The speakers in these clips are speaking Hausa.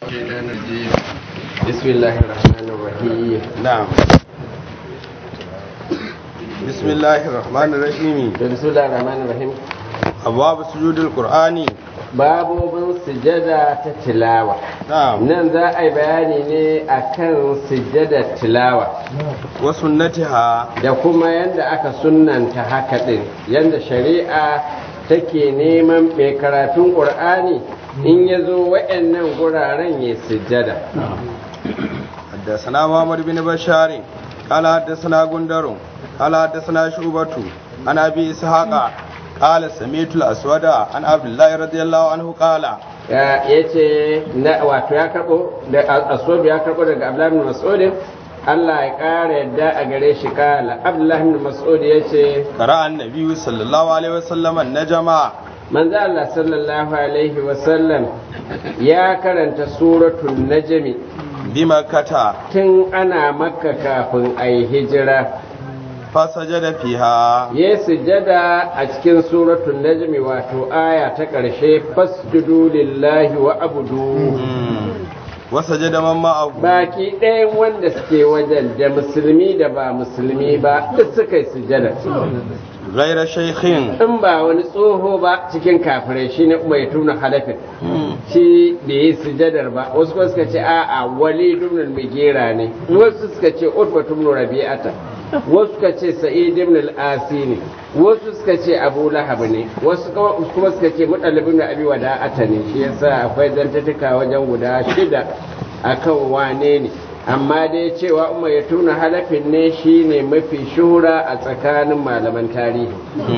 الشيطان الرجيم بسم الله الرحمن الرحيم نعم بسم الله الرحمن الرحيم بسم الله الرحمن الرحيم أبواب سجود القرآن babobin sujada ta tilawa نعم nan za a yi bayani ne akan sujada tilawa وسنتها da kuma yadda aka sunnanta haka din yadda shari'a take neman mai karatun ƙur'ani in ya zo wa'annan guraren ya sujada حدثنا محمد بن بشار قال حدثنا غندر قال حدثنا شعبة عن أبي إسحاق قال سمعت الأسود عن عبد الله رضي الله عنه قال ya ce wato ya karbo da aswad ya karbo daga abdullahi bin mas'ud Allah ya kara yadda a gare shi kala abdullahi bin mas'ud ya ce قرأ النبي صلى الله عليه وسلم النجم manzo Allah sallallahu alaihi wa sallam ya karanta suratul najmi بمكة tun ana makka kafin a yi hijira فسجد فيها ya sujada a cikin suratul najmi wato aya ta ƙarshe fasjudu lillahi wa abudu وسجد من معه baki ɗayan wanda suke wajen da musulmi da ba musulmi ba duk suka yi sujada غير شيخ in ba wani tsoho ba cikin kafirai shi ne mai tuna halafin shi da yi sujadar ba wasu kuma suka ce a'a wali dumnul migera ne wasu suka ce utba tumnu rabi'ata wasu suka ce sa'id ibn al-asi ne wasu suka ce abu lahab ne wasu kuma suka ce mutallib ibn abi wada'ata ne shi yasa akwai zantattuka wajen guda shida akan wane ne amma dai cewa umar ya tuna halafin ne shine mafi shuhura a tsakanin malaman tarihi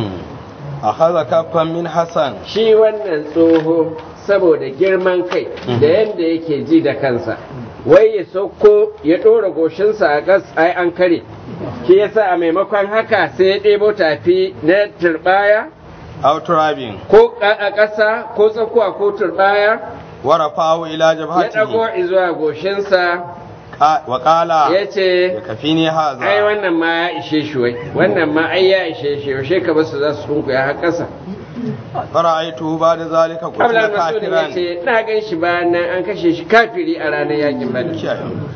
أخذ كفا من حسن shi wannan tsoho saboda girman kai da yadda yake ji da kansa wai ya sauko ya ɗora goshinsa a gas ai an kare shi yasa a maimakon haka sai ya ɗebo tafi na turbaya أو تراب ko a ƙasa ko tsakuwa ko turbaya ورفعه إلى ya جبهته ɗago zuwa goshinsa قا- وقال ya ce يكفيني ai هذا wannan ma ya ishe shi wai wannan ma ai ya ishe shi yaushe ka basu za su kunkuya har ƙasa فرأيته بعد ذلك قتل Abdullahi Mas'ud ya كافرا ce na gan shi bayan nan an kashe shi kafiri a ranar yakin Badr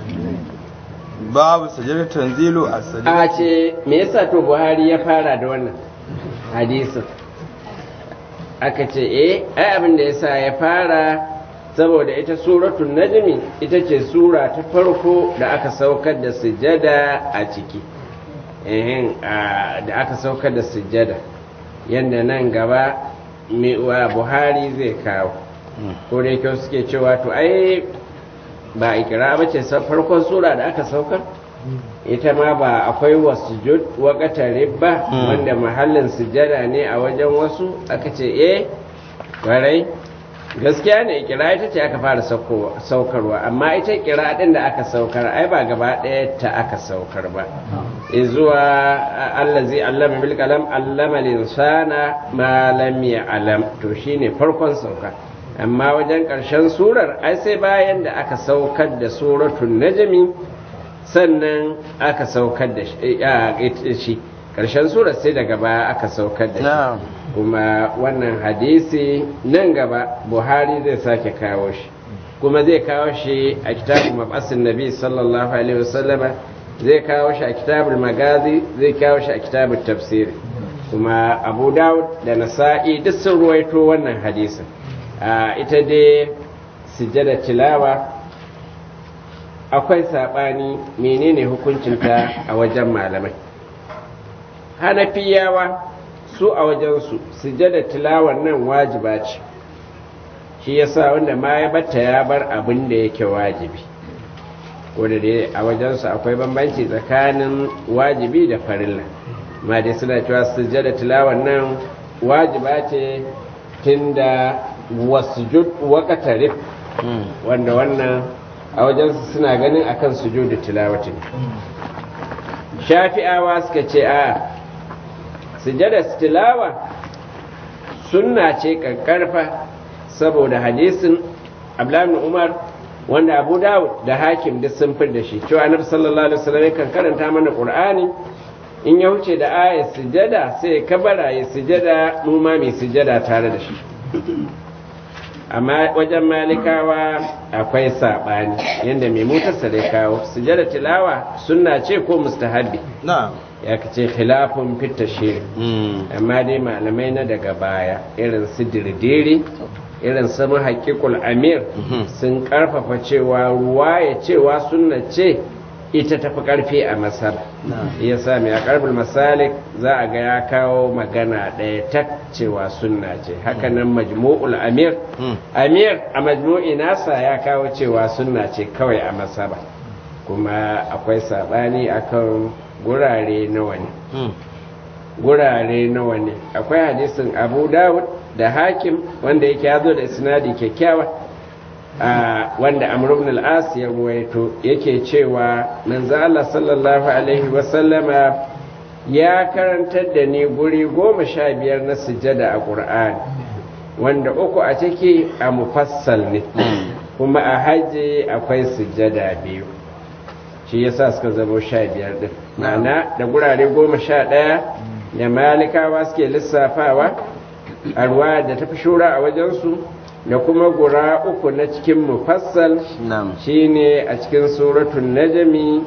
باب سجدة تنزيل السجدة a ce me yasa to Buhari ya fara da wannan hadisin aka ce eh ai abin da yasa ya fara saboda ita suratul najmi ita ce sura ta farko da aka saukar da sujada a ciki ehin a- da aka saukar da sujada yadda nan gaba mai wa Buhari zai kawo ko da yake suke cewa to ai ba ikira ba ce farkon sura da aka saukar ita ma ba akwai wasujud waƙatare ba Mm. wanda mahallin sujada ne a wajen wasu aka ce eh kwarai gaskiya ne ikira ita ce aka fara saukowa- saukarwa amma ita ikira din da aka saukar ai ba gaba ɗaya ta aka saukar ba zuwa allazi allama bil qalam allama linsana ma lam ya'lam to shine farkon sauka amma wajen ƙarshen surar ai sai bayan da aka saukar da suratul najmi sannan aka saukar da shi a, ita shi ƙarshen surar sai daga baya aka saukar da shi نعم kuma wannan hadisi nan gaba buhari zai sake kawo shi kuma zai kawo shi a kitabun mabasin nabi sallallahu alaihi wasallama zai kawo shi a kitabul magazi zai kawo shi a kitabul tafsiri kuma abu dawud da nasa'i duk sun ruwaito wannan hadisin a ita dai sujjada tilawa akwai saɓani menene hukuncinta a wajen malamai hanafiyawa su a wajensu sujjada tilawar nan wajiba ce shi yasa wanda ma ya batta ya bar abin da yake wajibi wanda dai a wajensu akwai bambanci tsakanin wajibi da farilla ma dai suna cewa sujjada tilawar nan wajiba ce tunda wasujud waqtarib wanda wannan a wajensu suna ganin akan sujudu tilawatin shafi'awa suka ce a sujada tilawa sunna ce kankarfa saboda hadisin abdullahi umar wanda abu dawud da hakim duk sun da shi cewa annabi sallallahu alaihi wasallam kan karanta mana qur'ani in ya wuce da ayat sujada sai ya kabara ya sujada mu ma mai sujada tare da shi amma wajen malikawa akwai saɓani yadda mai mutarsa da kawo sujada tilawa sunna ce ko mustahabbi na'am ya ce khilafun fit tashhir amma dai malamai na daga baya irin su dirdiri irin su haƙiƙul amir sun ƙarfafa cewa ruwa ya cewa sunna ce ita tafi ƙarfi a masar ya sa mai a ƙarfin masalik za a ga ya kawo magana ɗaya ta cewa sunna ce hakanan majmu'ul amir amir a majmu'i nasa ya kawo cewa sunna ce kawai a masaba kuma akwai saɓani akan gurare nawa ne gurare nawa ne akwai hadisin abu dawud da hakim wanda yake ya zo da isnadi kyakkyawa wanda amr ibn al-as ya ruwaito yake cewa manzo Allah sallallahu alaihi wasallama ya karantar da ni guri goma sha biyar na sujada a qur'ani wanda uku a ciki a mufassal ne kuma a hajji akwai sujada biyu shi yasa suka zama sha biyar din ma'ana da gurare goma sha ɗaya da malikawa suke lissafawa a ruwa da tafi shura a wajensu da kuma gura uku na cikin mufassal shine a cikin suratun najami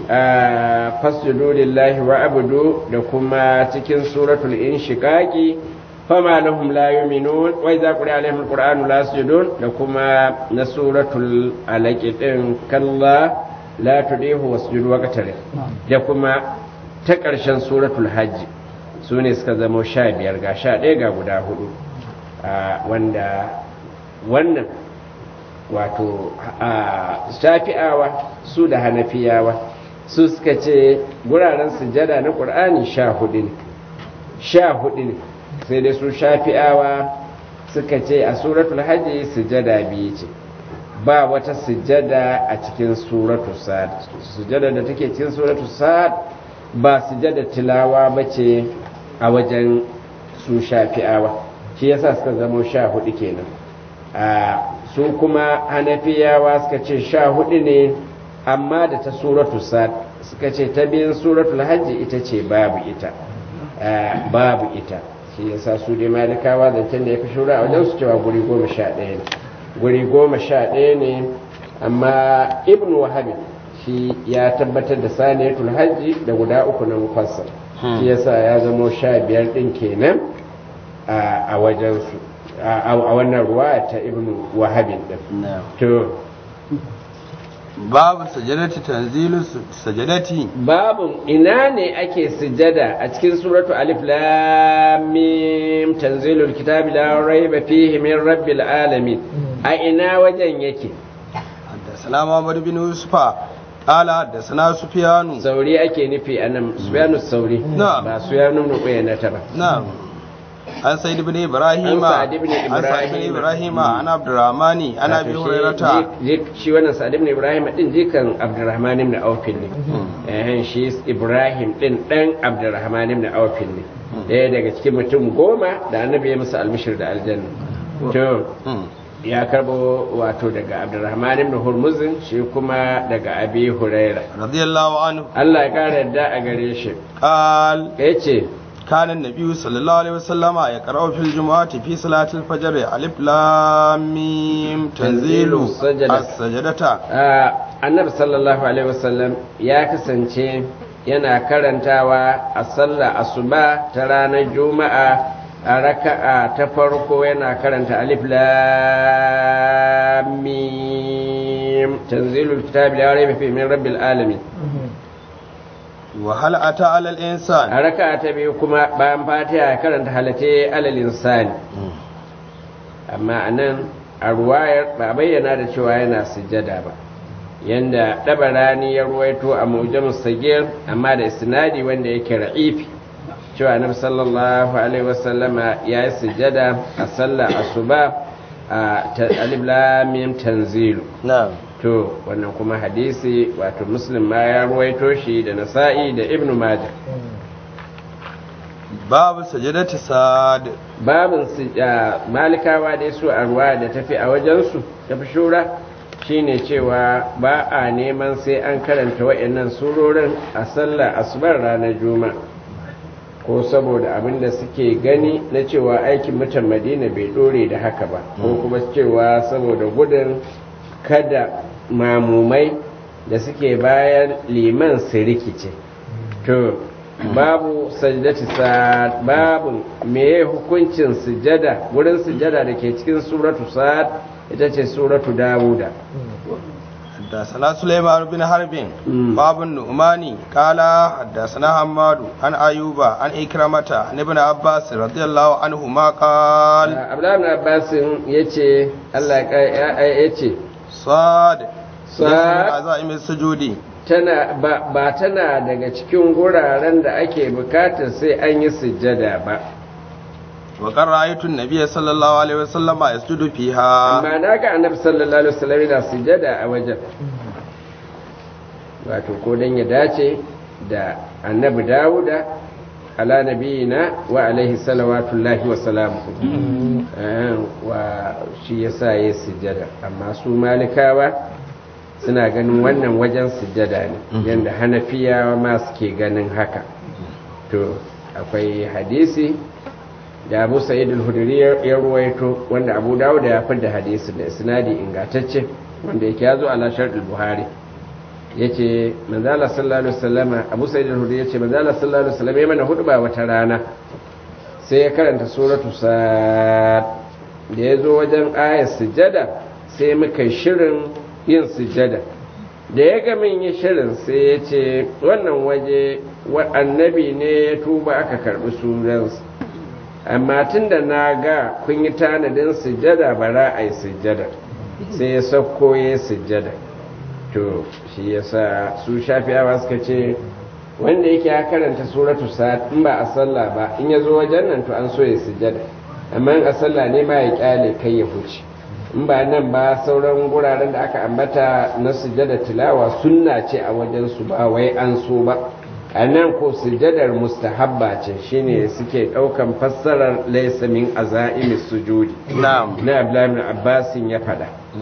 a fasjudu lillahi wa abudu da kuma cikin suratul inshiqaqi fama lahum la yu'minun wa idza quri'a alaihim alqur'anu la yasjudun da kuma na suratul alaq din kalla la tudihu wasjudu waqtari da kuma ta ƙarshen suratul hajji su ne suka zama sha biyar ga sha ɗaya ga guda hudu wanda wannan wato shafi'awa su da hanafiyawa su suka ce guraren sujada na ƙur'ani sha hudu ne sha hudu ne sai dai su shafi'awa suka ce a suratul hajji sujada biyu ce ba wata sujada a cikin suratu sa'ad sujada da take cikin suratu sa'ad ba sujada tilawa ba ce a wajen su shafi'awa shi yasa suka zama sha hudu kenan a su kuma hanafiyawa suka ce sha hudu ne amma da ta suratu sa'ad suka ce ta biyan suratul hajji ita ce babu ita babu ita shi yasa su dai malikawa zancen da ya fi shura a wajen su cewa guri goma sha ɗaya ne guri goma sha ɗaya ne amma ibn wahabi shi ya tabbatar da saniyatul hajji da guda uku na mufassal shi yasa ya zamo sha biyar ɗin kenan a wajensu a wannan ruwa ta ibn wahabin ɗin to babu sajadati tanzilu sajadati babu ina ne ake sujada a cikin suratu alif lam mim tanzilul kitabi la raiba fihi min rabbil alamin a ina wajen yake حدثنا محمد بن يوسف قال حدثنا سفيان sauri ake nufi anan sufyanu sauri Na'am. ba sufyanu ibn uyayna ta ba نعم عن سيد بن ابراهيم عن سعد بن عن سعد بن إبراهيم. ابراهيم عن عبد الرحمن عن ابي Wato shi- هريره ji- shi wannan sa'ad ibn ibrahim din jikan abdurrahman ibn auf ne eh shi ibrahim din dan abdurrahman ibn auf ne daya daga cikin mutum goma da annabi ya musu almishir da aljanna to مم. ya karbo wato daga abdurrahman ibn hurmuzin shi kuma daga abi huraira رضي الله عنه Allah ya kara yadda a gare shi قال yace كان النبي صلى الله عليه وسلم يقرأ في الجمعة في صلاة الفجر ألف لام ميم تنزيل تنزيل السجدة. السجدة Ah, annabi sallallahu alaihi wasallam ya kasance yana karantawa a sallah asuba ta ranar juma'a a raka'a ta farko yana karanta alif lam mim tanzilul kitabi la rayba fihi min rabbil alamin وهل أتى على الإنسان a raka'a ta biyu kuma bayan fatiha ya karanta halate alal insani amma anan a ruwayar ba a bayyana da cewa yana sujjada ba yanda dabarani ya ruwaito a mujamus sagir amma da isnadi wanda yake ra'ifi cewa annabi sallallahu alaihi wasallama ya yi sujjada a sallah asuba a ta- alif lam mim tanzilu نعم to wannan kuma hadisi wato muslim ma ya ruwaito shi da nasa'i da ibnu majah باب سجدة ساد babin su a malikawa dai su a ruwa da tafi a wajensu tafi shura shine cewa ba a neman sai an karanta wa'annan surorin a sallar asubar ranar juma'a ko saboda abin da suke gani na cewa aikin mutan madina bai dore da haka ba ko kuma cewa saboda gudun kada mamumai da suke bayan liman su rikice to babu sajdati sa'ad babu meye hukuncin sujada wurin sujada da ke cikin suratu sa'ad ita ce suratu dawuda حدثنا سليمان بن حرب باب النعماني قال حدثنا حماد عن ايوب عن إكرمة عن ابن عباس رضي الله عنهما قال abdullahi ibn abbas yace Allah ya yace صاد صاد. عزائم السجود tana ba, ba tana daga cikin guraren da ake bukatar sai an yi sujjada ba وقد رأيت النبي صلى الله عليه وسلم يسجد فيها amma na ga annabi sallallahu alaihi wasallam yana sujjada a wajen wato ko dan ya dace da annabi dawuda ala nabiyina wa alaihi salawatullahi wa salamuhu Eh, wa shi yasa yayi sujjada amma su malikawa suna ganin wannan wajen sujjada ne yanda hanafiyawa ma suke ganin haka to akwai hadisi da abu sa'id al-hudri ya ruwaito wanda abu dawud ya da hadisi da isnadi ingantacce wanda yake yazo ala shart al-buhari yace manzo Allah sallallahu alaihi wasallam abu sa'id al-hudri yace manzo Allah sallallahu alaihi wasallam ya mana hudba wata rana sai ya karanta suratu sad da yazo wajen ayat sujada sai muka shirin yin sujada da ya ga min yi shirin sai ya ce wannan waje wa annabi ne ya tuba aka karbi sunansa amma tun da na ga kun yi tanadin sujjada bara a yi sujjada sai ya sauko ya yi sujjada to shi ya sa su shafiyawa suka ce wanda yake ya karanta suratu sa'ad in ba a sallah ba in ya zo wajen nan to an so ya sujjada amma in a sallah ne ma ya kyale kai ya huce in ba nan ba sauran guraren da aka ambata na sujjada tilawa sunna ce a wajen su ba wai an so ba a nan ko sujjadar mustahabba ce shine suke daukan fassarar laysa min azaimi sujudi نعم na Abdullahi ibn Abbas ya fada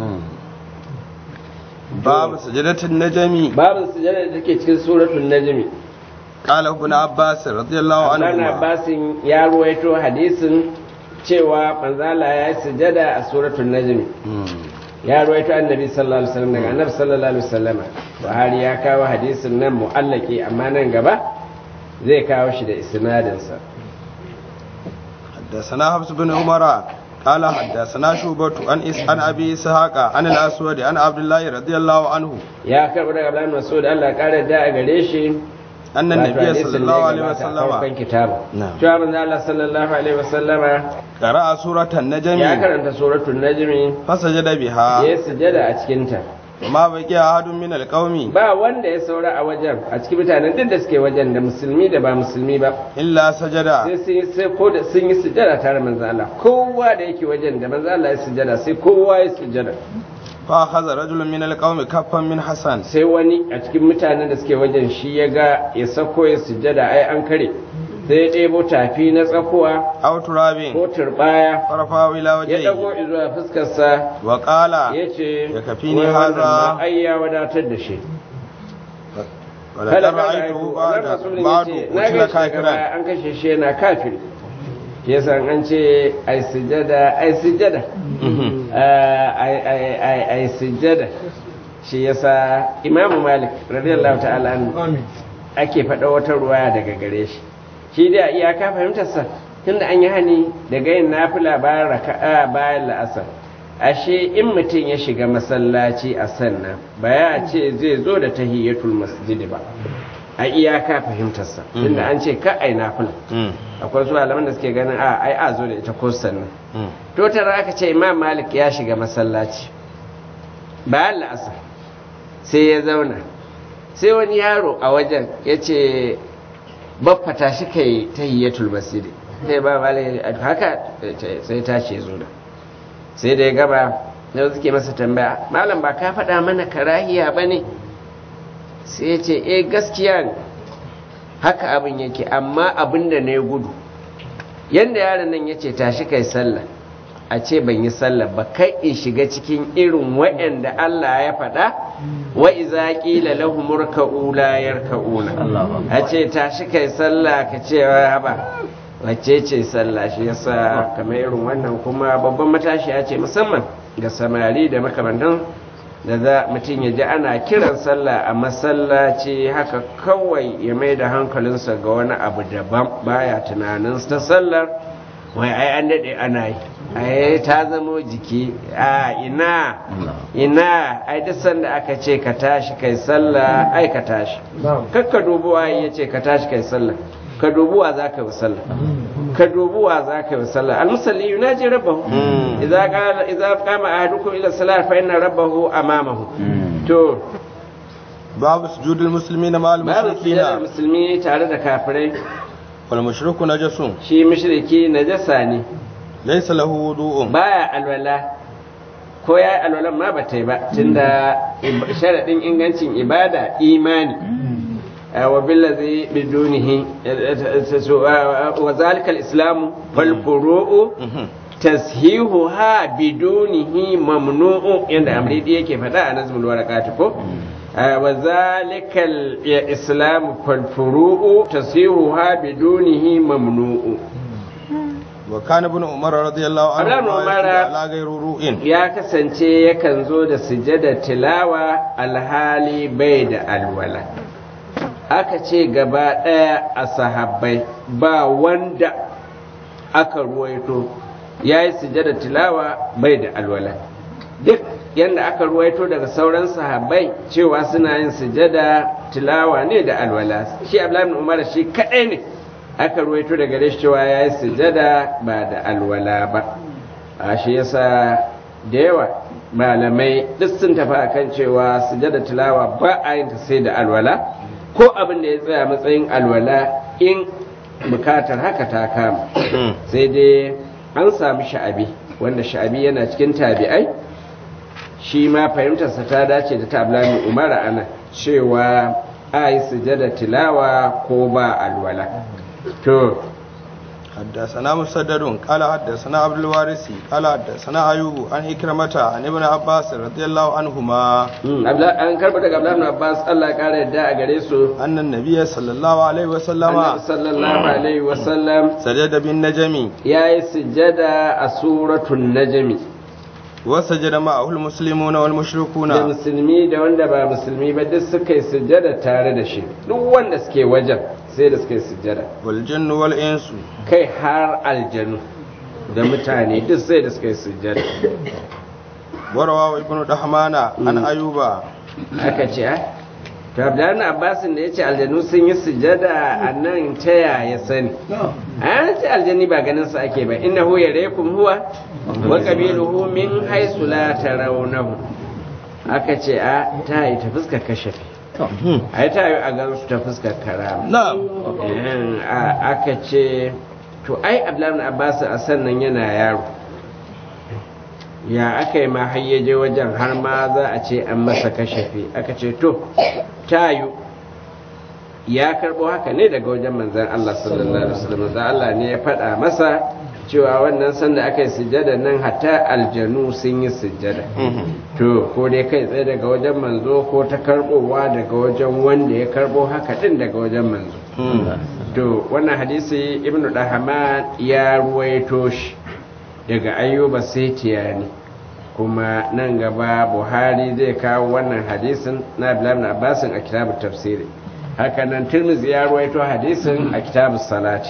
باب سجدة النجم babu sujjada da take cikin suratul najmi قال ابن عباس رضي الله Abdullahi ibn عنهما Abbas ya ruwaito hadisin cewa manzala ya yi sujjada a suratul najmi ya ruwaito annabi sallallahu alaihi wasallam daga annabi sallallahu alaihi wasallam Buhari ya kawo hadisin nan mu'allaki amma nan gaba zai kawo shi da isnadin sa حدثنا حفص بن عمر قال حدثنا شوبة عن إس عن أبي إسحاق عن الأسود عن عبد الله رضي الله عنه ya karɓi daga Abdullahi Mas'ud Allah ya kare da a gare shi أن wato النبي hadisin صلى da الله ya عليه gabata a farkon وسلم kitabu نعم. cewa manzo Allah sallallahu alaihi wasallama قرأ سورة ya النجم karanta suratul najmi فسجد ya بها yi sujada a cikin ta وما بقي أحد من القوم ba wanda ya saura a wajen a cikin mutanen duk da suke wajen da musulmi da ba musulmi ba إلا سجد sai sun yi sai ko da sun yi sujada tare da manzo Allah kowa da yake wajen da manzo Allah ya sujada sai kowa ya sujada فأخذ رجل من القوم كفا من حسن sai wani a cikin mutanen da suke wajen shi ya ga ya sako ya sujada ai an kare sai ya ɗebo tafi na tsakuwa أو تراب ko turbaya فرفعه إلى ya ɗago وجهه zuwa fuskarsa وقال ya ce ya kafi ni "Wai wannan haza." ma ai ya wadatar da shi ولقد kada ka رأيته wannan بعد rasulun بعد yace, na قتل ga shi daga كافرا baya an kashe shi yana kafiri yasa an ce ai sujada ai sujada ai ai ai ai sujada shi yasa Imam Malik radiyallahu ta'ala anhu ake faɗa wata ruwaya daga gare shi shi da iyaka fahimtarsa tunda an yi hani daga yin nafila bayan raka'a bayan la'asar ashe in mutum ya shiga masallaci a sannan ba ya ce zai zo da tahiyyatul masjid ba a iyaka fahimtarsa tunda an ce ka ai nafila akwai su malaman da suke ganin a ai a zo da ita ko sannan to tara aka ce imam malik ya shiga masallaci bayan la'asar sai ya zauna sai wani yaro a wajen ya ce baffata shi kai tahiyyatul masjid sai ba malik haka sai tashi ya zo da sai da ya gaba da suke masa tambaya malam ba ka faɗa mana karahiya ba ne sai ya ce eh gaskiya ne haka abin yake amma abin da na gudu yadda yaron nan ya ce tashi kai sallah a ce ban yi sallah ba kai in shiga cikin irin waɗanda Allah ya faɗa wa iza qila lahum urka'u la yarka'una a ce tashi kai sallah ka ce ba wacce ce sallah shi yasa kamar irin wannan kuma babban matashi ya ce musamman ga samari da makamantan da za mutum ya ji ana kiran sallah a masallaci haka kawai ya mai da hankalinsa ga wani abu daban baya tunanin ta sallar wai ai an daɗe ana yi ai ta zamo jiki a ina ina ai duk sanda aka ce ka tashi kai sallah ai ka tashi kakka dubuwa ya ce ka tashi kai sallah ka dubuwa za ka yi sallah ka dubuwa za ka yi sallah almusalli yunaji rabbahu idza qala idza qama ahadukum ila salat fa inna rabbahu amamahu to babu sujudul muslimina ma'al babu sujudul mushrikina musulmi tare da kafirai wal mushriku najasun shi mushriki najasa ne laysa lahu wudu'un baya alwala ko ya alwalan ma ba ta yi ba tunda sharadin ingancin ibada imani wa billazi bidunihi wa zalika al-islamu wal furu'u tashihuha bidunihi mamnu'u yanda amridi yake faɗa a nazmul waraqat ko wa zalika al-islamu wal furu'u tashihuha bidunihi mamnu'u wa kana ibn umar radiyallahu anhu Ibn ma Umar- yasjudu ala ghayri ru'in ya kasance yakan zo da sujada tilawa alhali bai da alwala aka ce gaba ɗaya a sahabbai ba wanda aka ruwaito ya yi sujada tilawa bai da alwala duk yadda aka ruwaito daga sauran sahabbai cewa suna yin sujada tilawa ne da alwala shi abdullahi ibn umar shi kaɗai ne aka ruwaito daga gare shi cewa ya yi sujada ba da alwala ba a shi yasa da yawa malamai duk sun tafi akan cewa sujada tilawa ba a yin ta sai da alwala ko abin da ya tsaya matsayin alwala in bukatar haka ta kama sai dai an samu sha'abi wanda sha'abi yana cikin tabi'ai shi ma fahimtarsa ta dace da ta ablamin umara ana cewa a yi sujada tilawa ko ba alwala to حدثنا مسدد قال حدثنا عبد الوارث قال حدثنا ايوب عن إكرمة عن ابن عباس رضي الله عنهما mm, Abla- an karba daga ablamin abbas allah ya kara yadda a gare su أن النبي صلى الله عليه وسلم annabi sallallahu alaihi wasallam سجد بالنجم ya yi sujada a suratun najmi وسجد معه المسلمون da والمشركون musulmi da wanda ba musulmi ba duk suka yi sujada tare da shi duk wanda suke wajen sai da suka yi sujada والجن والإنس kai har aljanu da mutane duk sai da suka yi sujada ورواه ابن دحمان عن أيوب aka ce ah to abdullahi abbasin da ya ce aljanu sun yi sujada a nan ta yaya sani an ce aljani ba ganin su ake ba innahu yarekum huwa wa qabiluhu min haythu la tarawnahu aka ce a ta yi ta fuskar kashafi ai ta yi a gan su ta fuskar karama نعم Ehem, a- aka ce to ai abdullahi abbas a sannan yana yaro ya aka yi ma hayyaje wajen har ma za a ce an masa kashafi aka ce to tayu ya karbo haka ne daga wajen manzan Allah sallallahu alaihi wasallam manzan Allah ne ya faɗa masa cewa wannan sanda aka yi sujjada nan hatta aljanu sun yi sujjada to ko dai kai tsaye daga wajen manzo ko ta karbowa daga wajen wanda ya karbo haka din daga wajen manzo to wannan hadisi ibnu dahaman ya ruwaito shi daga ayyuba ne kuma nan gaba buhari zai kawo wannan hadisin na abdullahi ibn abbasin a kitabut tafsiri haka nan tirmidhi ya ruwaito hadisin a kitabus salati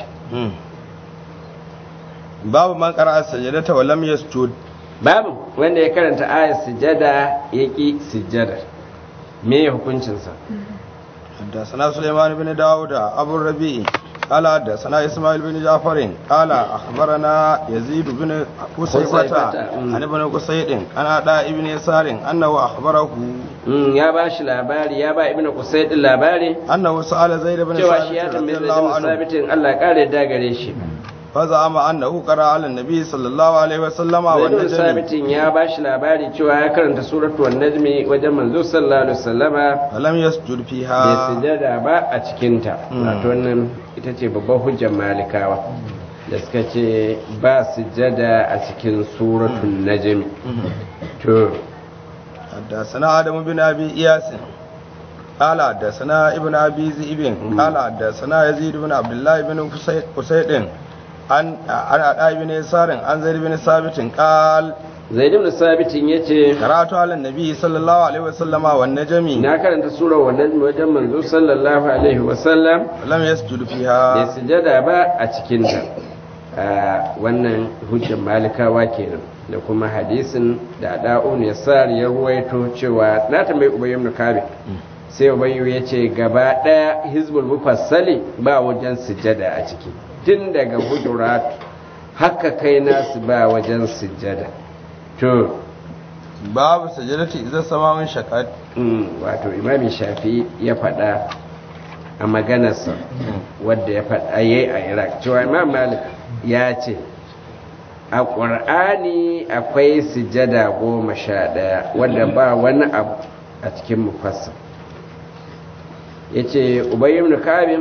باب من قرأ السجدة ولم يسجد babu wanda ya karanta ayat sujada ya ƙi sujada me hukuncinsa حدثنا سليمان بن داود أبو الربيع قال حدثنا إسماعيل بن جعفر قال أخبرنا يزيد بن قصيبة قصيبة. عن ابن قصيد عن أداء ابن يسار أنه أخبره Mm, ya ba shi labari ya ba ibnu qusay din labari أنه سأل زيد بن cewa shi ya ثابت tambaye رضي da الله عنه sabitin Allah ya kare da gare shi فزعم أنه قرأ على النبي صلى الله عليه وسلم Zaidun والنجم sabitin ya ba shi labari cewa ya karanta suratu wan najmi wajen manzo sallallahu alaihi wasallama فلم يسجد bai فيها sujada ba a cikinta Mm. wato wannan ita ce babban hujjar malikawa da suka ce ba sujada a cikin suratun najmi to حدثنا آدم بن أبي إياس قال حدثنا ابن أبي ذئب قال حدثنا يزيد بن عبد الله بن قسيد عن عن عطاء بن يسار عن زيد بن ثابت قال zaid ibn sabitin yace قرأت على النبي صلى الله عليه وسلم والنجم na karanta surar wannan wajen manzo sallallahu alaihi wasallam لم يسجد bai فيها sujada ba a cikin ta wannan hujjar malikawa kenan da kuma hadisin da da'un ya sar ya ruwaito cewa na tambayi ubayy ibn kabi sai ubayyu ya ce gaba daya hizbul mufassali ba wajen sujada a ciki tun daga hujurat haka kai nasu ba wajen sujada to باب سجدتي إذا السماء انشقت Mm, wato imami shafi ya faɗa a maganarsa wadda ya faɗa yi a iraq cewa imam malik ya ce a ƙwar'ani akwai sujada goma sha ɗaya wadda ba wani abu a cikin mufassar ya ce ubayyum kabin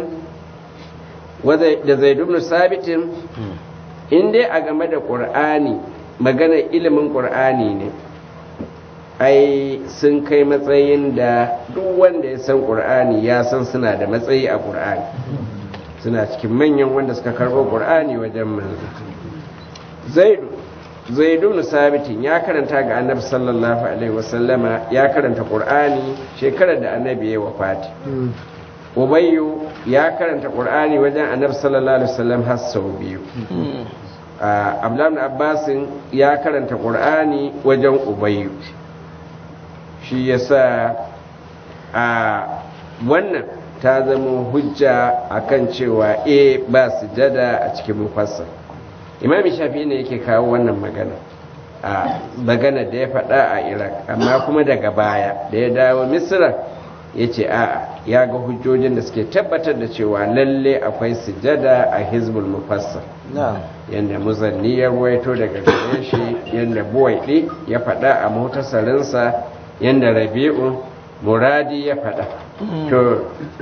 da zaidun sabitin in dai a game da ƙur'ani maganar ilimin ƙur'ani ne ai sun kai matsayin da duk wanda ya san ƙur'ani ya san suna da matsayi a ƙur'ani suna cikin manyan wanda suka karɓo ƙur'ani wajen manzo zaidu zaidu sabitin ya karanta ga annabi sallallahu alaihi wasallama ya karanta ƙur'ani shekarar da annabi ya wafati ubayyu ya karanta ƙur'ani wajen annabi sallallahu alaihi wasallam har sau biyu abdullahi abbasin ya karanta ƙur'ani wajen ubayyu shi yasa a wannan ta zama hujja akan cewa e ba sujada a cikin mufassar imami shafi ne yake kawo wannan magana a magana da ya faɗa a iraq amma kuma daga baya da ya dawo misira ya ce a'a ya ga hujjojin da suke tabbatar da cewa lalle akwai sujada a hizbul mufassar نعم yadda muzanni ya ruwaito daga gare shi yadda buwaiɗi ya faɗa a mutasarinsa yadda rabi'u muradi ya faɗa to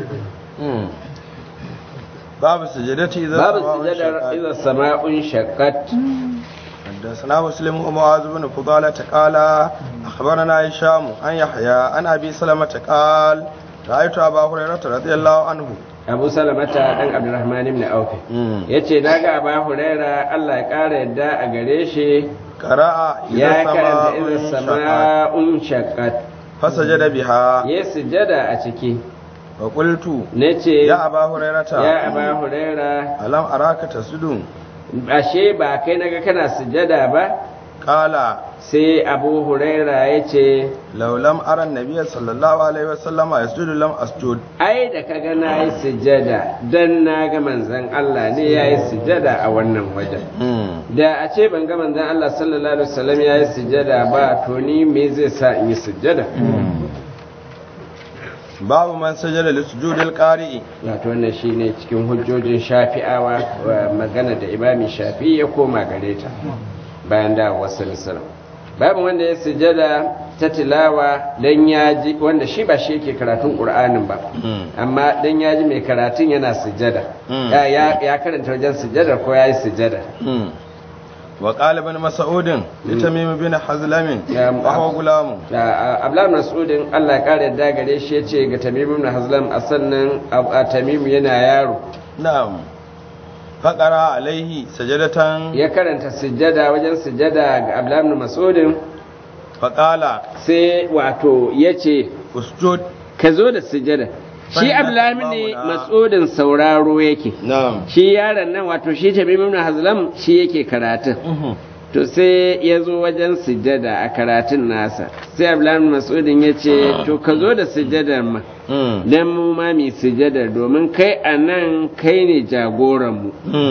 باب سجدتي إذا babu السماء sujadar انشقت iza sama'un shaqqat حدثنا مسلم ومعاذ بن فضالة قال أخبرنا هشام عن يحيى عن أبي سلمة قال رأيت أبا هريرة رضي الله عنه abu salamata dan abdurrahman ibn auf yace naga aba huraira Allah ya kara yadda a gare shi قرأ إذا ya karanta السماء iza انشقت sama'un shaqqat فسجد بها ya sujada a ciki وقلت nace يا أبا هريرة ya aba huraira ألم أراك تسجد ashe ba kai naga kana sujada ba قال sai abu huraira ya ce لو لم أرى النبي صلى الله عليه وسلم يسجد لم أسجد ai da kaga na yi sujada don na ga manzan Allah ne ya yi sujada a wannan wajen da a ce ban ga manzan Allah sallallahu alaihi wasallam ya yi sujada ba to ni me zai sa in yi sujada باب من سجد لسجود القارئ wato wannan shine cikin hujjojin shafi'awa wa magana da imami shafi ya koma gare ta bayan da wasu misal babu wanda ya sujada ta tilawa dan ya ji wanda shi ba shi yake karatun qur'anin ba amma dan ya ji mai karatun yana sujada ya ya- ya karanta wajen sujada ko ya yi sujada وقال ابن مسعود لتميم بن حزلم يا م- وهو غلام abdullahi mas'udin Allah ya kare yadda gare shi yace ga tamim ibn hazlam a sannan Ab- a tamim yana yaro نعم فقرأ عليه سجدة ya karanta sujada wajen sujada ga abdullahi ibn mas'udin فقال sai wato yace اسجد ka zo da sujada shi Fanna abdullahi ne imamuna. mas'udin sauraro yake نعم shi yaron nan wato shi tamim ibn hazlam shi yake karatun to sai ya zo wajen sujada a karatun nasa sai abdullahi ibn mas'udin ya ce to ka zo da sujadar ma dan mu ma mi sujadar domin kai a nan kai ne jagoranmu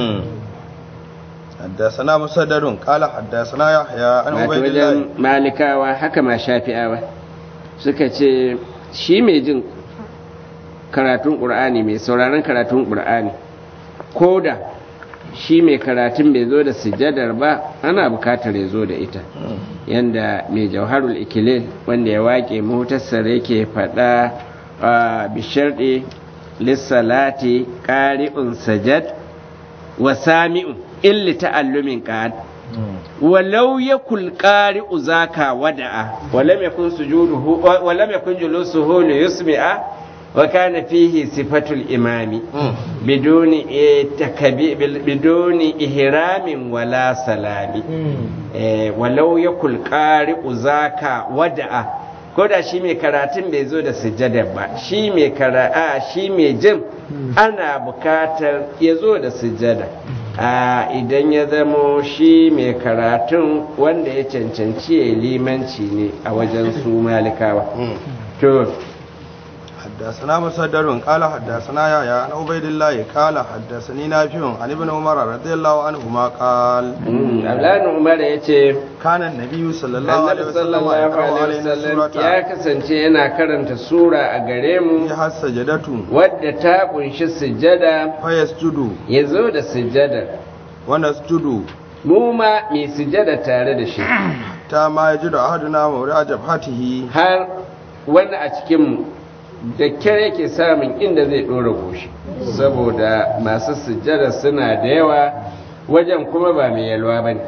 حدثنا مسدد قال حدثنا يحيى عن wato عبيد الله wajen malikawa haka ma shafi'awa suka ce shi mai jin karatun ƙur'ani mai sauraron karatun ƙur'ani ko da shi mai karatun bai zo da sujadar ba ana bukatar ya zo da ita yanda mai jauharul ikilil wanda ya waƙe muhtassar yake faɗa a bisharɗe lissalati ƙari'un sajad wa sami'un illi ta'allumin qad walau yakul qari'u zaka wada'a walam yakun sujuduhu walam yakun julusuhu li yusmi'a wa kana fihi sifatul imami biduni takabi biduni ihramin wala salami walau yakul qari'u zaka wada'a ko da shi mai karatun bai zo da sujjada ba shi mai kara'a shi mai jin ana bukatar ya zo da sujjada a idan ya zamo shi mai karatun wanda ya cancanci ya limanci ne a wajen su malikawa to حدثنا مسدد قال حدثنا يا عن عبيد الله قال حدثني نافع عن ابن عمر رضي الله عنهما قال Abdullahi Umar ya ce كان النبي صلى الله عليه Annabi وسلم sallallahu يقرأ alaihi علينا wasallam سورة ya kasance yana karanta sura a gare mu فيها السجدة wadda ta kunshi sujjada فيسجد ya zo da sujjada ونسجد mu ma mai sujjada tare da shi حتى ما يجد أحدنا موضع جبهته har wani a cikinmu da kyar yake samun inda zai ɗora goshi saboda masu sujjada suna da yawa wajen kuma ba mai yalwa ba ne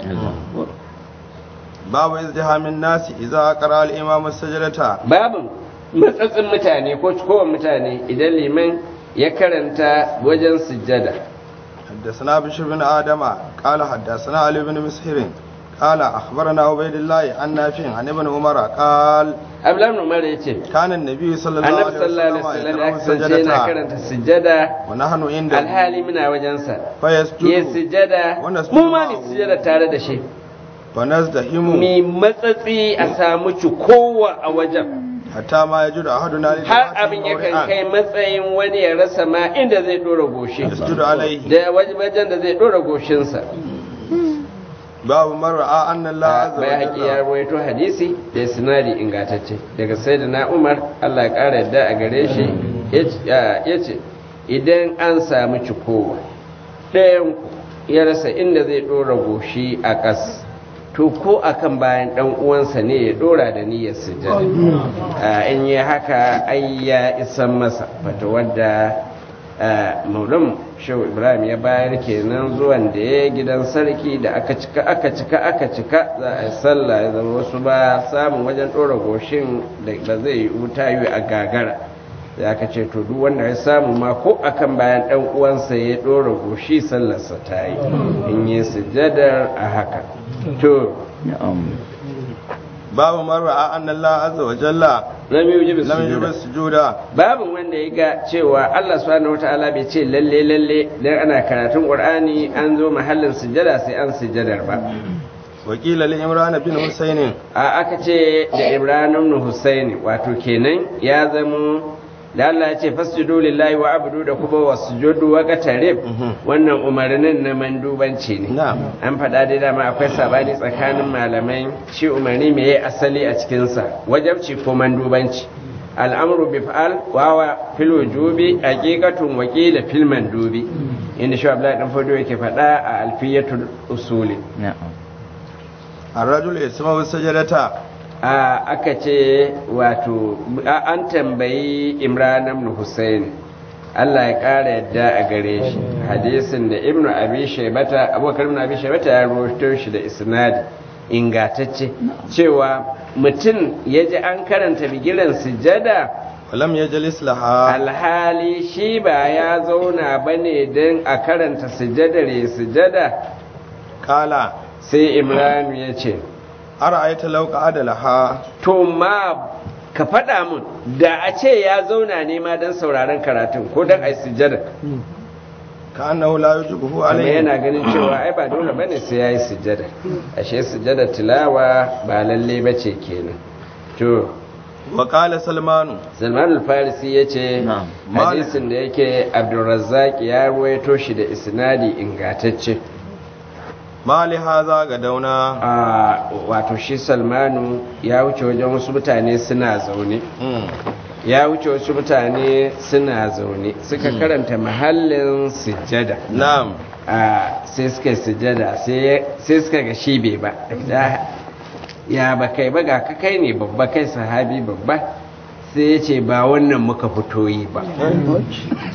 باب ازدحام الناس إذا قرأ الإمام السجدة babin matsatsin mutane ko cikowar mutane idan liman ya karanta wajen sujjada حدثنا بشر بن آدم قال حدثنا علي بن مسهر قال أخبرنا عبيد الله عن نافع عن ابن عمر قال abdullahi umar ya ce كان النبي صلى الله annabi عليه sallallahu alaihi وسلم wasallam ya يقرأ kasance yana السجدة karanta sujjada ونحن عنده alhali muna wajensa ya فيسجد sujjada Wannan mu ma sujjada mu sujjada tare da shi ونزدحم mi matsatsi a samu cikowa a wajen حتى ما يجد أحدنا har abin yakan kai matsayin wani ya rasa ma inda zai dora goshi يسجد عليه da wajen da zai dora goshinsa باب من رأى أن الله عز bai haƙi ya وجل rawaito hadisi da sinadi ingantacce daga sai da na umar allah ya ƙara yadda a gare shi ya ce idan an samu cikowa ɗayan ya rasa inda zai ɗora goshi a ƙas to ko akan bayan ɗan uwansa ne ya ɗora da niyyar sujjada a in yi haka ai ya isan masa fata wadda maulam shehu ibrahim ya bayar kenan zuwan da ya gidan sarki da aka cika aka cika aka cika za a yi sallah ya zama wasu ba samun wajen ɗora goshin da ba zai yi wuta yi a gagara da aka ce to duk wanda ya samu ma ko akan bayan ɗan uwansa ya ɗora goshi sallarsa ta yi in yi sujadar a haka to باب من رأى أن الله عز وجل lam yujibu لم يجب sujuda السجود babin wanda ya ga cewa Allah subhanahu wataala bai ce lalle lalle dan ana karatun Qur'ani an zo mahallin sujada sai an sujadar ba وقيل لإمران بن حسين a aka ce da Ibrahim ibn Husayn wato kenan ya zamo da Allah ya ce fasjudu lillahi wa abudu da kuma wasjudu wa qatarib wannan umarnin na mandubanci ne نعم an faɗa dai dama akwai sabani tsakanin malamai shi umarni me ya asali a cikinsa wajabci ko mandubanci al'amru bi fa'al wawa fil wujubi haqiqatun wa qila fil mandubi inda shi Abdullahi dan Fodo yake faɗa a alfiyatul usuli الرجل يسمع السجدة a aka ce wato a- an tambayi Imran ibn Hussein Allah ya ƙara yadda a gare shi hadisin da Ibn Abi Shaybata Abubakar ibn Abi Shaybata ya rawaito shi da isnadi ingatacce cewa mutum ya ji an karanta bigiran sujada ولم يجلس لها alhali shi ba ya zauna bane don a karanta sujadar ya sujada قال sai Imran ya ce أرأيت لو قعد لها to ma ka faɗa mun da a ce ya zauna ne ma don sauraron karatun ko don a yi sujada كأنه لا يجبه kuma عليه yana ganin cewa ai ba dole bane sai ya yi sujada ashe sujada tilawa ba lalle ba ce kenan to وقال سلمان salman al-farisi ya ce Na'am. hadisin da yake abdulrazzaq ya ruwaito shi da isnadi ingatacce ما لهذا غدونا a wato shi salmanu ya wuce wajen wasu mutane suna zaune مم. ya wuce wasu mutane suna zaune suka karanta mahallin sujjada نعم a sai suka yi sujjada sai sai suka ga shi bai ba Da- ya ba kai ba ga ka kai ne babba kai sahabi babba sai ya ce ba wannan muka fito yi ba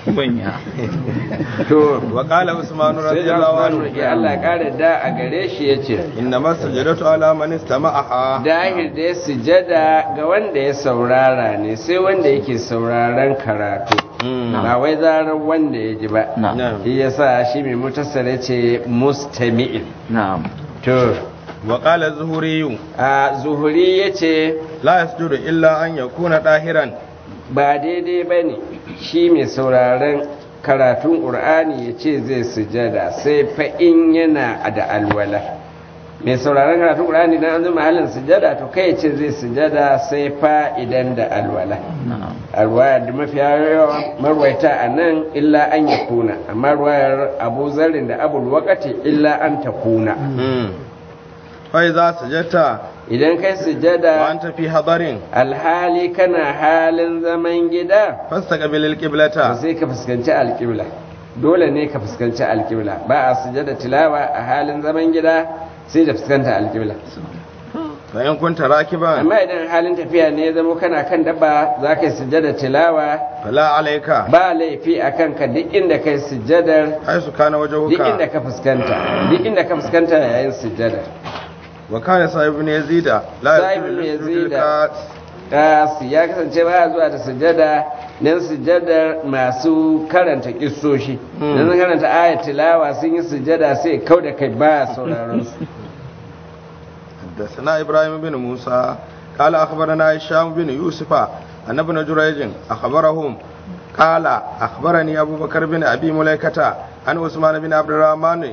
manya to wa qala usman sai da radiyallahu Usman anhu ya Allah kare da a gare shi yace inna masjidatu ala man istama'aha dahir da ya sujada ga wanda ya saurara ne sai wanda yake sauraron karatu ba wai zarar wanda ya ji ba na'am na'am shi yasa shi mai mutasar ce mustami'in na'am to wa qala zuhuri a zuhuri yace la yasjudu illa an yakuna dahiran ba daidai ba ne shi mai sauraron karatun ƙur'ani ya ce zai sujada sai fa in yana da alwala mai sauraron karatun ƙur'ani na an zama halin sujada to kai ya ce zai sujada sai fa idan da alwala na'am alwaya da mafiya yawa marwaita a nan illa an ya kuna amma ruwayar abu zarin da abul wakati illa an ta kuna fa idza sajata idan kai wa sujada anta fi hadarin alhali kana halin zaman gida fastaqbil to alqiblata sai ka fuskanci alƙibla dole ne ka fuskanci alƙibla ba a sujada tilawa a halin zaman gida sai da fuskanta alƙibla fa in kunta rakiban amma idan halin tafiya ne ya zama kana kan dabba za ka yi sujada tilawa fala alayka ba laifi a kanka duk inda kai sujadar haisu kana duk inda wajhuka ka fuskanta duk inda ka fuskanta yayin sujada wa kana sahib ibn yazida la Sa'ib ibn yasjudu Yazida. lil-qat. Kasi ya kasance ba zuwa da sujada don sujadar masu karanta kissoshi Hmm. don karanta ayat tilawa sun yi sujada sai kau da kai ba sauraron su حدثنا إبراهيم بن موسى قال أخبرنا هشام بن يوسف أن ابن جريج أخبرهم قال أخبرني أبو بكر بن أبي مليكة عن عثمان بن عبد الرحمن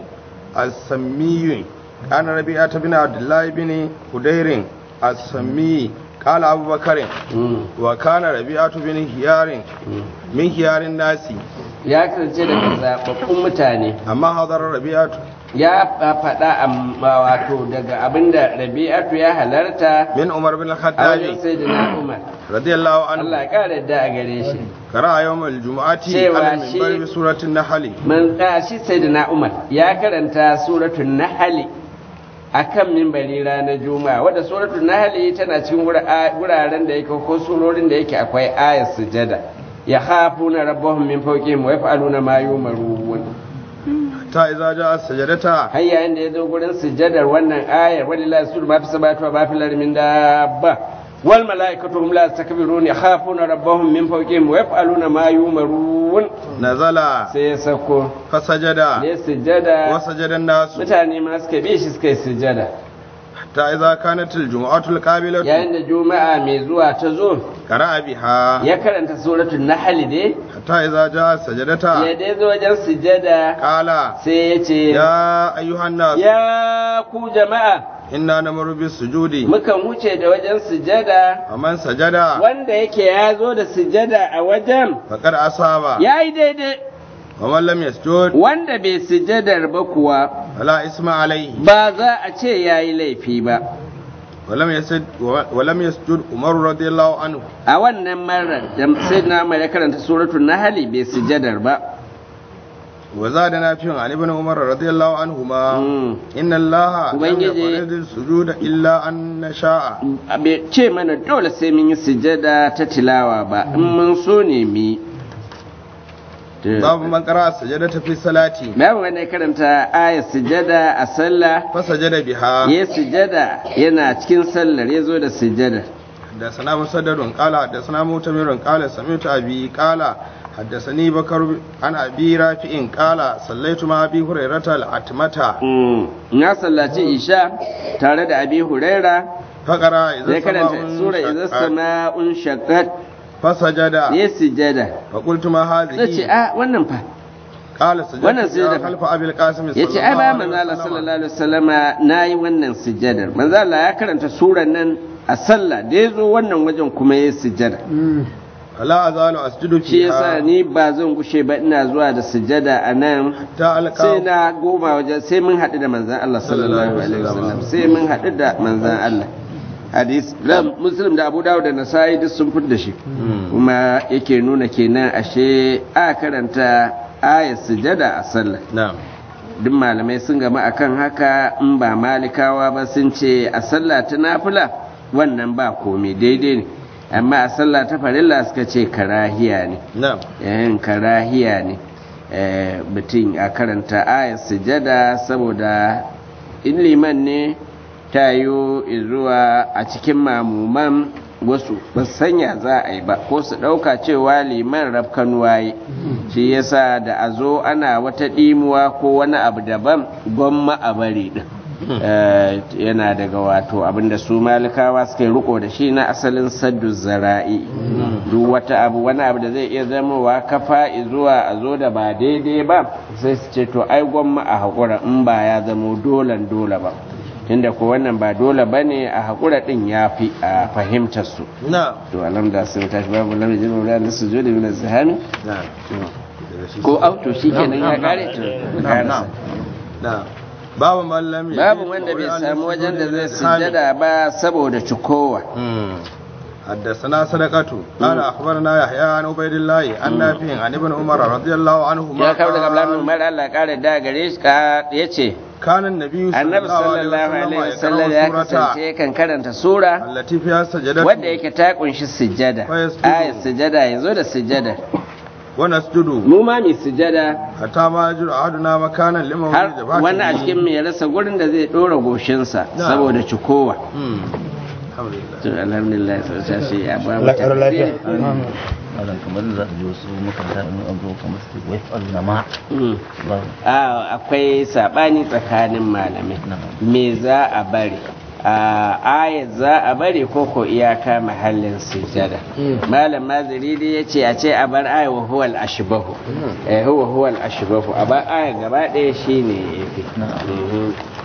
السمي كان ربيعة بن عبد الله بن هدير السمي قال أبو بكر Hmm. وكان ربيعة بن هيار Hmm. من هيار الناس ya kasance daga zaɓaɓɓun mutane أما حضر ربيعة ya faɗa amma wato daga abinda rabi'atu ya halarta من عمر بن a wajen الخطاب sayyidina umar رضي الله عنه Allah ya ƙara da a gare shi قرأ يوم الجمعة Cewa على shi- المنبر بسورة النحل man da shi sayyidina umar ya karanta suratul nahl akan mimbari ranar juma'a wadda suratul nahl tana cikin wura- wuraren da yake ko surorin da yake akwai ayat sujada ya khafuna rabbahum min fawqihim wa yaf'aluna ma yumarun حتى إذا جاء السجدة har yayin da ya zo gurin sujadar wannan ayar walillahi sujud ma fi sabatu wa ma fi al min dabba wal malaikatu hum la yastakbirun yakhafuna rabbahum min fawqihim wa yaf'aluna ma yumarun نزل sai ya sako فسجد ne sujada وسجد الناس mutane ma suka bi shi suka yi sujada حتى إذا كانت الجمعة القابلة yayin da juma'a mai zuwa ta zo قرأ بها ya karanta suratul nahl dai حتى إذا جاء السجدة ya dai zo wajen sujada قال sai ya ce يا أيها الناس ya ku jama'a إنا نمر بالسجود mukan wuce da wajen sujada ومن سجد wanda yake ya zo da sujada a wajen فقد أصاب ya yi daidai ومن لم يسجد wanda bai sujadar ba kuwa فلا اسم عليه ba za a ce ya yi laifi ba ولم يسجد ولم يسجد عمر رضي الله عنه a wannan marar da sai na mai karanta suratul nahli bai sujadar ba وزاد نافع عن ابن عمر رضي الله عنهما Mm. إن الله لم Ubangiji- يفرض السجود إلا أن نشاء bai ce mana dole sai mun yi sujada ta tilawa ba in mun so ne mu yi باب من قرأ السجدة في الصلاة babu wanda ya karanta ayat sujada a sallah فسجد بها ya sujada yana cikin sallar ya zo da sujada حدثنا مسدد قال حدثنا مؤتمر قال سمعت أبي قال حدثني بكر عن أبي رافع قال صليت مع أبي هريرة العتمة Mm. na sallaci isha tare da abi huraira فقرأ ya إذا karanta sura idza السماء sama'un shaqqat فسجد ya sujada فقلت ما nace هذه a wannan fa قال wannan سجدت sujada fa. خلف أبي القاسم صلى yace ai الله ba عليه manzo Allah وسلم sallallahu alaihi wasallama nayi wannan sujadar manzo Allah ya karanta suran nan a sallah da yazo wannan wajen kuma ya sujada فلا أزال أسجد shi yasa فيها ni ba zan gushe ba ina zuwa da sujada a nan حتى sai ألقى na goma wajen sai mun haɗu da manzan Allah sallallahu alaihi wasallam sai mun haɗu da manzan Allah hadis da muslim da abu dawud da nasai duk sun fidda shi kuma yake nuna kenan ashe a karanta ayat sujada a sallah نعم duk malamai sun gama akan haka in ba malikawa ba sun ce a sallah ta nafila wannan ba komai daidai ne amma a sallah ta farilla suka ce karahiya ne na'am yayin karahiya ne eh, mutum a karanta ayar sujada saboda in liman ne ta yi zuwa a cikin mamuman wasu ba su sanya za a yi ba ko su ɗauka cewa liman rafkanuwa yi shi yasa da a zo ana wata ɗimuwa ko wani abu daban gwamma a bari ɗin Eh, yana daga wato abinda su malikawa suke riko da shi na asalin saddu zara'i duk wata abu wani abu da zai iya zamowa kafa zuwa a zo da ba daidai ba sai su ce to ai gwamma a haƙura in ba ya zamo dolan dole ba tunda ko wannan ba dole ba ne a haƙura ɗin ya fi a fahimtar su na'am to alamda sun tashi babu lamar jimin da su zo da min zahami na'am ko auto shi kenan ya kare to na'am na'am na'am babu mallam babu wanda bai samu wajen da zai sujjada ba saboda cikowa حدثنا صدقة قال أخبرنا يحيى عن عبيد الله عن نافع عن ابن عمر رضي الله عنهما ya kawo daga قال Abdullahi Umar Allah ya kare da gare shi ka yace كان النبي صلى Annabi الله عليه sallallahu alaihi وسلم wasallam ya يقرأ kasance سورة kan karanta sura التي فيها سجدة wadda yake ta kunshi sujjada Fa yasjudu. ayat sujjada yazo da sujjada ونسجد mu ma mi sujjada حتى ما يجر أحدنا مكانا لمن har وجد wani a cikin mu ya rasa gurin da zai dora goshinsa Na. saboda cikowa الحمد لله to alhamdulillah sai shi ya ba mu Allah ƙara lafiya. tafsiri. malam kamar da za su ji wasu makaranta in an zo kamar su wai fa'alna ma Mm. ba a akwai sabani tsakanin malamai me za a bari a ayat za a bari ko ko iyaka mahallin sujada malam maziri dai ya ce a ce a bar ayat wa huwal ashbahu eh huwa huwal ashbahu a bar ayat gaba ɗaya shine yafi Mhm.